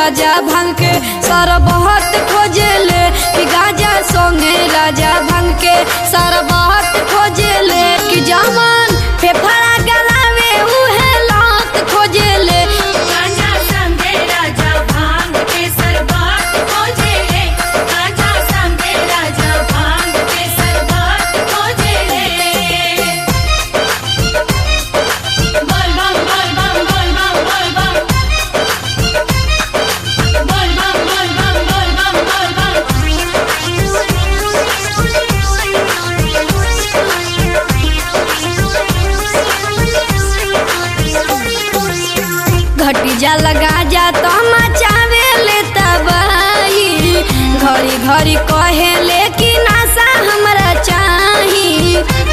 राजा भांग के सरबहत खोजेले कि गाजा संगे राजा भांग के सरबहत खोजेले कि जमन फेफड़ा गलावे उहे लात खोजेले गांजा संगे राजा भांग के सरबत खोजेले गांजा संगे राजा भांग के सरबत खोजेले बोल बम बोल बम बोल बम बोल बम बोल बम बोल बम बोल बम बोल घटी जा लगा जा तो मचावे ले तबाही घड़ी घड़ी कहे ले कि नासा हमरा चाही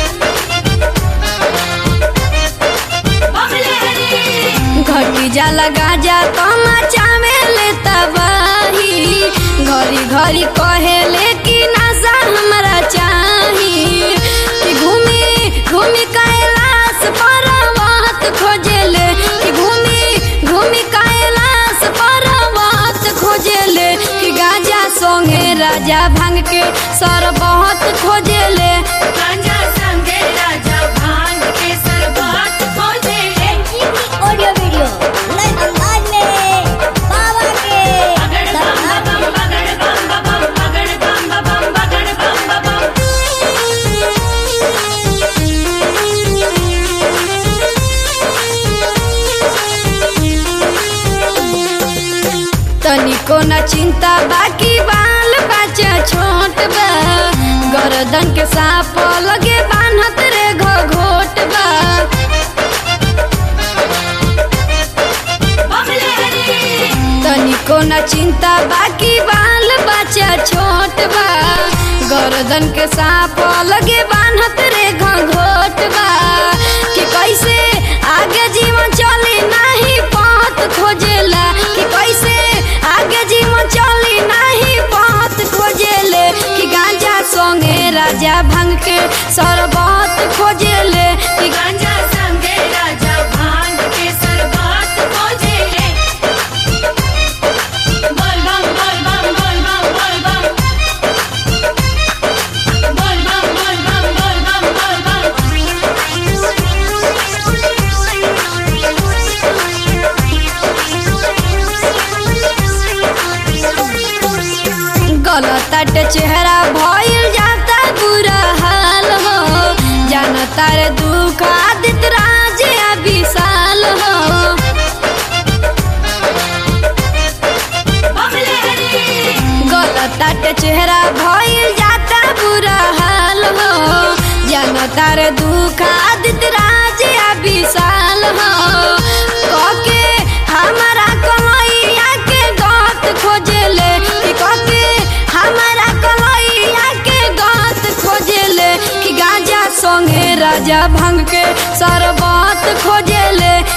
बमले हरी घटी जा लगा जा तो मचावे ले तबाही घड़ी घड़ी कहे ले कि नासा हमरा चाही कि घूमी घूमी कैलाश पर्वत खोजेले कि घूमी घूमी कैलाश पर्वत खोजेले कि गाजा संगे राजा भांग के सरबहत खोजेले गांजा संगे राजा भांग के सरबत खोजेले ऑडियो वीडियो नए अंदाज में बाबा के बगड़ बम बम बगड़ बम बम बगड़ बम बम बगड़ बम बम तनिको न चिंता बाकी बाल बच्चा छोट बा गर्दन के सांप लगे बान्हत रे घोट बा बमले हरी तनिको न चिंता बाकी बाल बच्चा छोट बा गर्दन के सांप लगे बान्हत रे घोट बा कि कैसे आगे जीवन चली नहीं पथ खोजेला कि कैसे आगे जीवन चली नहीं पथ खोजेले कि गांजा संगे राजा भांग के सरबत खोजेले कि गांजा संगे राजा भांग के सरबत खोजेले बोल बम बोल बम बोल बम बोल बम बोल बम बोल बम बोल बम बोल बम गलत चेहरा भइल जाता बुरा हाल हो जानता रे दुख आदित राज आ विशाल हो बमले हरी गलत चेहरा भइल जाता बुरा हाल हो जानता रे दुख आदित राज आ विशाल हो कके हमारा कमैया के गत खोजेले कि कके हमारा कमैया के गत खोजेले कि गांजा संगे राजा भांग के सरबत खोजेले